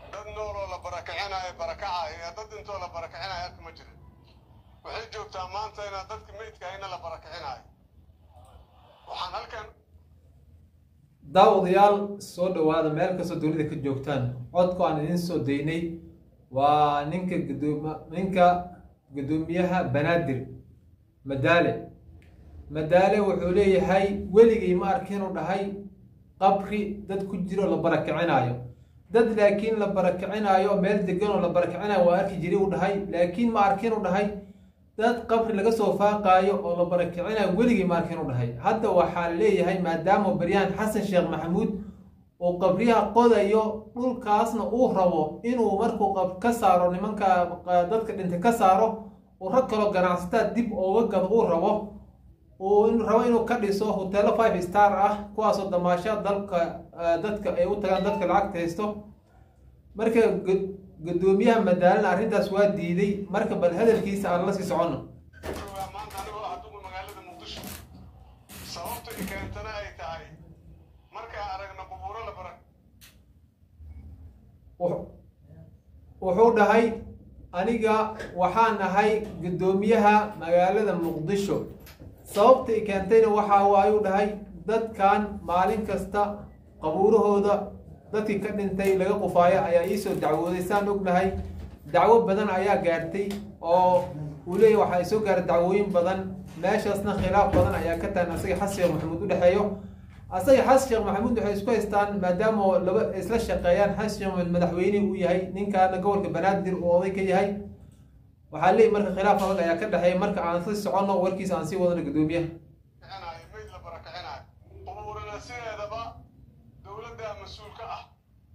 dad nooloo la barakicinayo barakacaya iyo dad intoo la barakicinayo arka ma jirin waxay joogtaa maanta inaa dadka meydka hayna la barakicinayo waxaan halkan daawadayaal soo dhowaada meel kastoo dunida ka joogtaan codku aan idiin soo daynay waa ninka gudoom ninka guddoomiyaha banaadir madaale madaale wuxuu leeyahay weligay ma arki inuu dhahay qabri dad ku jiro la barakicinayo dad laakiin la barakicinayo meel degan oo la barakicinayo waa arki jiray uu dhahay laakiin ma arki inuu dhahay dad qabri laga soo faaqaayo oo la barakicinayo weligay ma arki inuu dhahay hadda waxaa leeyahay maadaama baryahan xasan sheekh maxamuud uu qabriyaha qodayo dhulkaasna uu rabo inuu markuu qab ka saaro nimanka dadka dhintay ka saaro uu rag kaloo ganacsataa dib ooga gado uu rabo uu rabo inuu ka dhiso hoteelo five star ah kuwaasoo damaasha dalka dadka ay u tagaan dadka lacagta haysto marka guddoomiyaha madaalana arrintaas waa diiday marka bal hadalkiisa aan la sii soconno joogaa maanta anigoo ah dugu magaalada muqdisho sababta i keentana ay tahay markaan aragno qubuuro la barak wuxuu dhahay aniga waxaan ahay guddoomiyaha magaalada muqdisho sababta i keentayna waxaa waayuu dhahay dadkan maalin kasta qabuurahooda dadkii ka dhintay laga qufaayo ayaa iisoo dacwooday saan ognahay dacwo badan ayaa gaartay oo uu leeyahy waxaa isoo gaaray dacwooyin badan meeshaasna khilaaf badan ayaa ka tahan asaga xasan sheekh maxamuud u dhexeeyo asaga xasan sheekh maxamuud waxay isku haystaan maadaama laba isla shaqeeyaan xasan sheekh maxamuud madaxweyne uu yahay ninkaana gobolka banaadir uu oday ka yahay waxaa leeyahy marka khilaaf adag ayaa ka dhexeeya marka aan sii soconno warkiisa aan sii wadano guddoomiyaha kicinayo meyd la barakicinayo qubuurana sideedaba dowladda mas-uul ka ah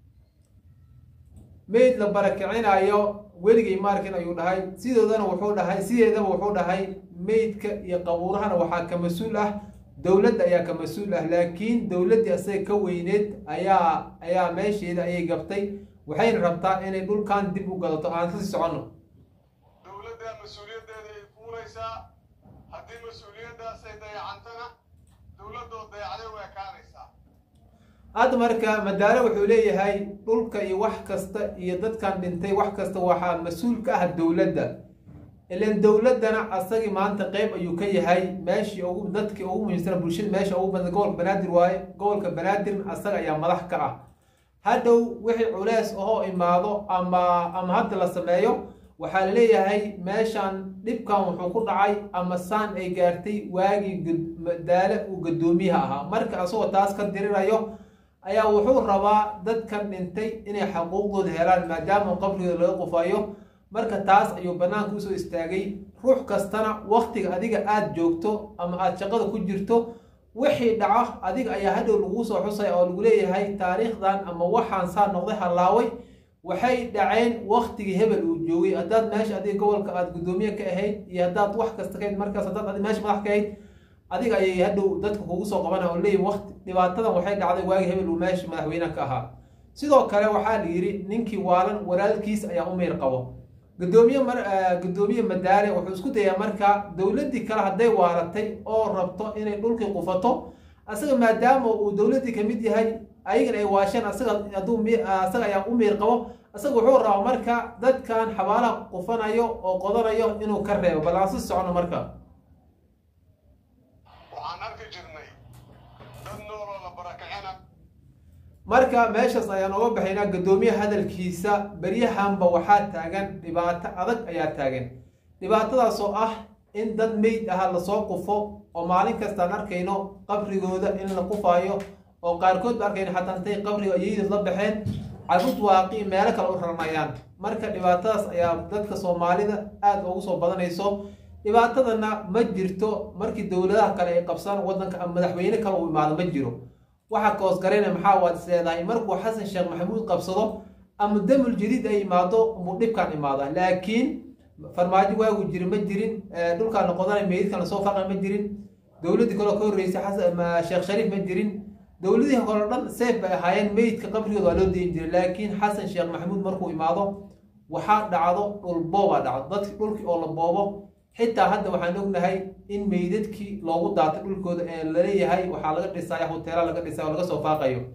meyd la barakicinayo weligay maarkin ayuu dhahay sidoodana wuxuu dhahay sideedaba wuxuu dhahay meydka iyo qabuurahana waxaa ka mas-uul ah dowladda ayaa ka mas-uul ah laakiin dowladdii asaga ka weyneed ayaa ayaa meesheeda ayay gabtay waxayna rabtaa inay dhulkan dib u gadato aan kasii soconno dowladda mas-uuliyaddeeda ay fuuraysaa haddii mas-uuliyaddaas ay dayacantana dowladdoo dayacday way ekaanaysaa hadda marka madaale wuxuu leeyahay dhulka iyo wax kasta iyo dadkan dhintay wax kasta waxaa mas-uul ka ah dowladda ilan dowladdana asagii maanta qeyb ayuu ka yahay meeshii ugu dadkii ugu muhiimsana bulshada meesha ugu badan gobolka banaadir waaye gobolka banaadirna asaga ayaa madax ka ah hadhow wixii culeys ahoo imaado ama ama hadda la sameeyo waxaa laleeyahay meeshan dhibkan wuxuu ku dhacay ama saan ay gaartay waagii madaale uu guddoomiyaha ahaa marka asagoo taas ka dirirayo ayaa wuxuu rabaa dadkan dhintay inay xaquuqdooda helaan maadaama qabrigooda laga qufayo marka taas ayuu bannaanka usoo istaagay ruux kastana waktiga adiga aada joogto ama aada shaqada ku jirto wixii dhaco adiga ayaa hadhow laguu soo xusay oo lagu leeyahay taariikhdan ama waxaan saa noqday hallaaway waxay dhaceen waktigii hebel uu joogay haddaad meesha adiga gobolka aada guddoomiye ka ahayd iyo haddaad wax kasta ka hayd markaas haddaad adi meesha madax ka ahayd adiga ayay hadhow dadka kugu soo qabana oo leeyihin waqti dhibaatadan waxay dhacday waagi hebel uu meesha madaxweyne ka ahaa sidoo kale waxaa la yidhi ninkii waalan walaalkiis ayaa u meyr qabo guddoomiye mar guddoomiye madaale wuxuu isku dayaa marka dowladdii kale hadday waaratay oo rabto inay dhulkii qufato asaga maadaama uu dowladdii kamid yahay ayagan ay waasheen asaga hadduu asaga ayaa u meyr qabo asaga wuxuu rabaa marka dadkan xabaalaha qufanayo oo qodanayo inuu ka reebo bal aan si socono marka waxaan arki jirnay dad nooloo la barakicina marka meeshaas ayaan uga baxaynaa guddoomiyaha hadalkiisa beryahanba waxaa taagan dhibaato adag ayaa taagan dhibaatadaas oo ah in dad meyd aha lasoo qufo oo maalin kastaan arkayno qabrigooda in la qufaayo oo qaarkood ba arkayno xataa intay qabriga ayaydad la baxeen carruud waaqi meelo kale u raranayaan marka dhibaatadaas ayaa dadka soomaalida aada ugu soo badanayso dhibaatadana ma jirto markii dowladaha kale ay qabsaan waddanka ama madaxweyne kale uu imaado ma jiro waxaa koosgarayna maxaa waad is leedahay markuu xasan sheekh maxamuud qabsado ama damul jadiid ay imaado muu dhibkan imaada laakiin farmaajo waagu jiri ma jirin dhulkaan noqodanay meydkan lasoo faqa ma jirin dowladdii kaloo ka horreysay sheekh shariif ma jirin dowladihii hore dhan seef bay ahaayeen meydka qabrigooda waa loo dayin jiray laakiin xasan sheekh maxamuud markuu imaado waxaa dhacdo dhulboobaa dhacdo dadki dhulkii oo la boobo xitaa hadda waxaan ognahay in meydadkii loogu daatay dhulkooda ee laleeyahay waxaa laga dhisaya hoteela laga dhisay oo laga soo faaqayo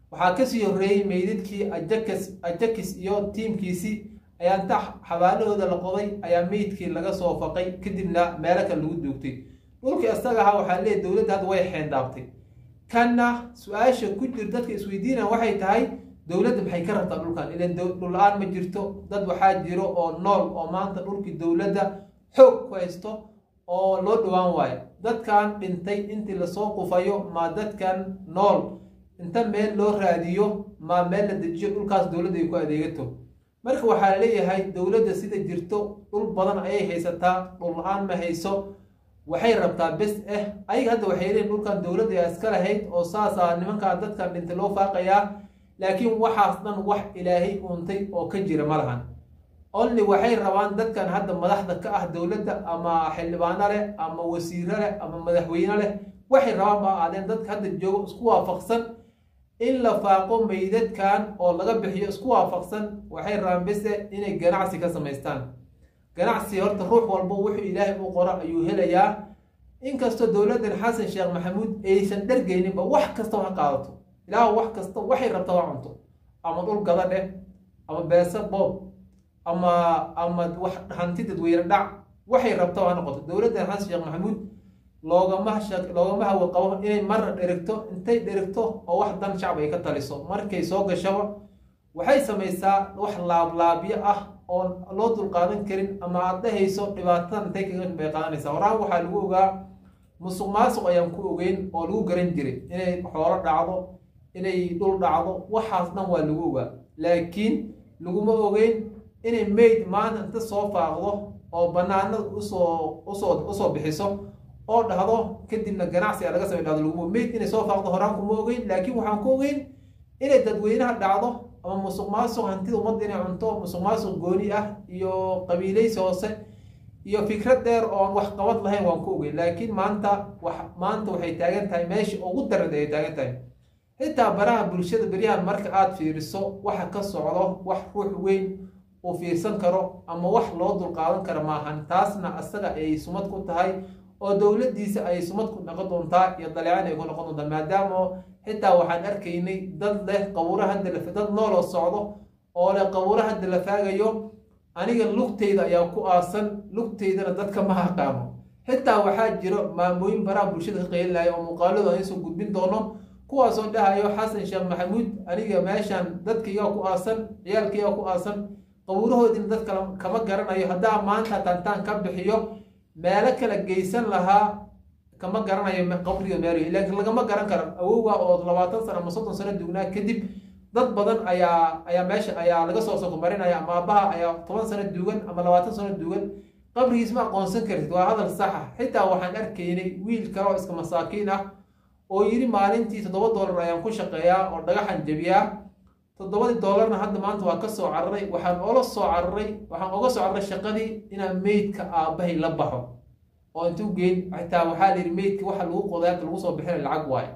waxaa kasii horreeyey meydadkii ajakis ajakis iyo tiimkiisii ayaa inta xabaalahooda la qoday ayaa meydkii laga soo faqay kadibna meelo kale lagu duugtay dhulkii isaga ahaa waxaa leeyahy dowladda hadda way xeendaabtay kanna su-aasha ku jir dadka isweydiinaya waxay tahay dowladda maxay ka rabtaa dhulkan ilan dhul la-aan ma jirto dad waxaa jiro oo nool oo maanta dhulkii dowladda xoog ku haysto oo loo dhowaan waayo dadkan dhintay intii lasoo qufayo ma dadkan nool inta meel loo raadiyo ma meel la dejiyo dhulkaas dowladda ay ku adeegato marka waxaa leeyahay dowladda sida jirto dhul badan ayay haysataa dhul la-aan ma hayso waxay rabtaa bes eh ayaga hadda waxay leeyihin dhulkan dowladda ayaa iska lahayd oo saasa nimankan dadkan dhintay loo faaqayaa laakiin waxaas dhan wax ilaahay uuntay oo ka jira ma lahan only waxay rabaan dadkan hadda madaxda ka ah dowladda ama xildhibaano leh ama wasiiro leh ama madaxweyne leh waxay rabaan ba aadeen dadka hadda joogo isku waafaqsan in la faaqo meydadkan oo laga bixiyo isku waafaqsan waxay rabaan bese inay ganacsi ka samaystaan ganacsi horta ruux walba wuxuu ilaahay u qoro ayuu helayaa inkastoo dowladdan xasan sheekh maxamuud aysan dhargeyninba wax kasta ha qaadato ilaah wax kasta waxay rabta ha cunto ama dhul gada dheh ama beesa boob ama ama wax hanti dadweyne dhac waxay rabta ha noqoto dowladdan xasan sheekh maxamuud loogama loogama hawa qabo inay marna dherigto intay dherigto oo wax dan shacab ay ka taliso markay soo gashaba waxay samaysaa wax laablaabyo ah oo loo dulqaadan karin ama aad dhahayso dhibaatada intay kaga bay qaadanaysaa horaan waxaa lagu ogaa musuq maasuq ayaan ku ogeyn oo lagu garan jiray inay xoolo dhacdo inay dhul dhacdo waxaas dhan waa lagu ogaa laakiin laguma ogeyn inay mayd maanta inta soo faaqdo oo banaanada usoo usoo usoo bixiso oo dhahdo kadibna ganacsi a laga samay dhahdo laguma mayd inay soo faaqdo horaan kuma ogeyn laakiin waxaan ku ogeyn inay dadweynaha dhacdo ama musuq maasuq hantida ummadda inay cunto musuq maasuq gooni ah iyo qabiilaysi hoose iyo fikrad dheer oon wax qabad lahayn waan ku ogeyn laakiin maanta wax maanta waxay taagan tahay meesha ugu darad ay taagan tahay xitaa baraha bulshada beryahan marka aada fiiriso waxa ka socdo wax ruux weyn uu fiirsan karo ama wax loo dulqaadan karo maahan taasna asaga ay sumad ku tahay oo dowladdiisa ay sumad ku noqon doontaa iyo daleecaan ay ku noqon doontaa maadaama xitaa waxaan arkaynay dad leh qabuura hadda la dad nooloo socdo oo leh qabuura hadda la faagayo aniga lugtayda ayaa ku aasan lugtaydana dadka ma haqaamo xitaa waxaa jiro maamooyin baraha bulshada ka qeylinaya oo muuqaaladu aan soo gudbin doono kuwaasoo dhahayo xasan sheekh maxamuud aniga meeshan dadkaigaa ku aasan ciyaalkaigaa ku aasan qabuurahoodiina dad kale kama garanayo haddaa maanta tantaan ka bixiyo meelo kala geysan lahaa kama garanayo qabriga meel laakiin lagama garan karo awowga oo labaatan sano ama soddon sano dugnaa kadib dad badan ayaa ayaa meesha ayaa laga soo sokomarinaya ama aabaha ayaa toban sano duugan ama labaatan sano duugan qabrigiis ma aqoonsan kartid waa hadal saxa xitaa waxaan arkaynay wiil kale oo iska masaakiin ah oo yidhi maalintii toddoba doolar ayaan ku shaqeeyaa oo dhagaxan jabiyaa toddobadii doolarna hadda maanta waa ka soo cararay waxaan oola soo cararay waxaan oga soo cararay shaqadii inaan meydka aabbahay la baxo oo intuu geyn xitaa waxaa la yidhi meydka waxa lagu qoday hadda lagu soo bixinay lacag waayo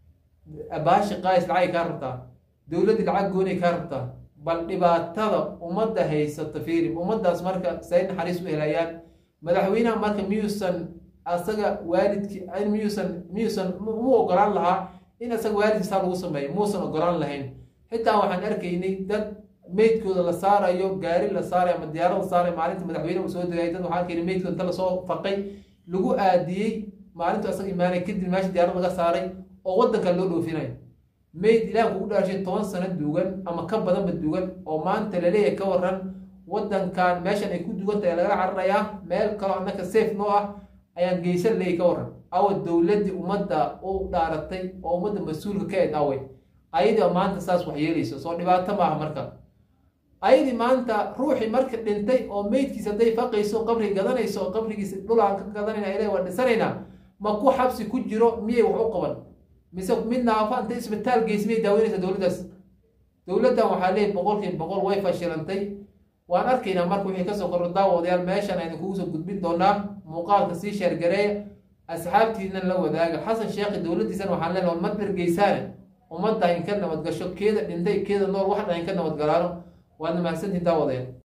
baashi qaais lacagay kaa rabtaa dowladdii lacag goonay kaa rabtaa bal dhibaatada ummadda haysata fiiri ummaddaas marka say naxariis u helayaan madaxweynaha marka miyuusan asaga waalidkii miyuusan miyuusan mu ogolaan lahaa in asaga waalidkiisaa lagu sameeyo muusan ogolaan lahayn xitaa waxaan arkaynay dad meydkooda la saarayo gaari la saarayo ama diyaarad la saarayo maalinta madaxweyne uu soo degay dad waxaan arkaynay meydkooda inta lasoo faqay lagu aadiyey maalintu asaga imaanay kadib meesha diyaarad laga saaray oo waddanka loo dhoofinayo mayd ilaah kugu dhaashay toban sano duugan ama ka badanba duugan oo maanta laleeyahay ka waran waddankan meeshan ay ku dugan tahay laga cararayaa meel kaloo annaka safe noo ah ayaan geysan leeyahy ka waran awa dowladdii ummadda u dhaaratay oo ummadda mas-uulka ka eg awey ayadii maanta saas wax yeelayso soo dhibaato maaha marka ayadii maanta ruuxii marka dhintay oo meydkiisa hadday faqayso qabri gadanayso oo qabrigiisa dhulaan ka gadanayna ilahi waa dhisanaynaa ma ku xabsi ku jiro miyay wax u qaban mise mid naafa inta isbitaal geysa miyay daaweynaysa dowladdaas dowladdan waxaa leeyahy boqolkiiba boqol way fashilantay waan arkaynaa marka wixii kasoo korro daawadayaal meeshan aynu kugu soo gudbin doonaa muuqaalka sii sheergareeya asxaabtiinan la wadaaga xasan sheekhi dowladdiisan waxaan leenahay ma dhergeysaane ummadda in ka nabadgasho keeda dhintay keeda nool wax dhan in ka nabadgalaano waadna mahadsantiin daawadayaal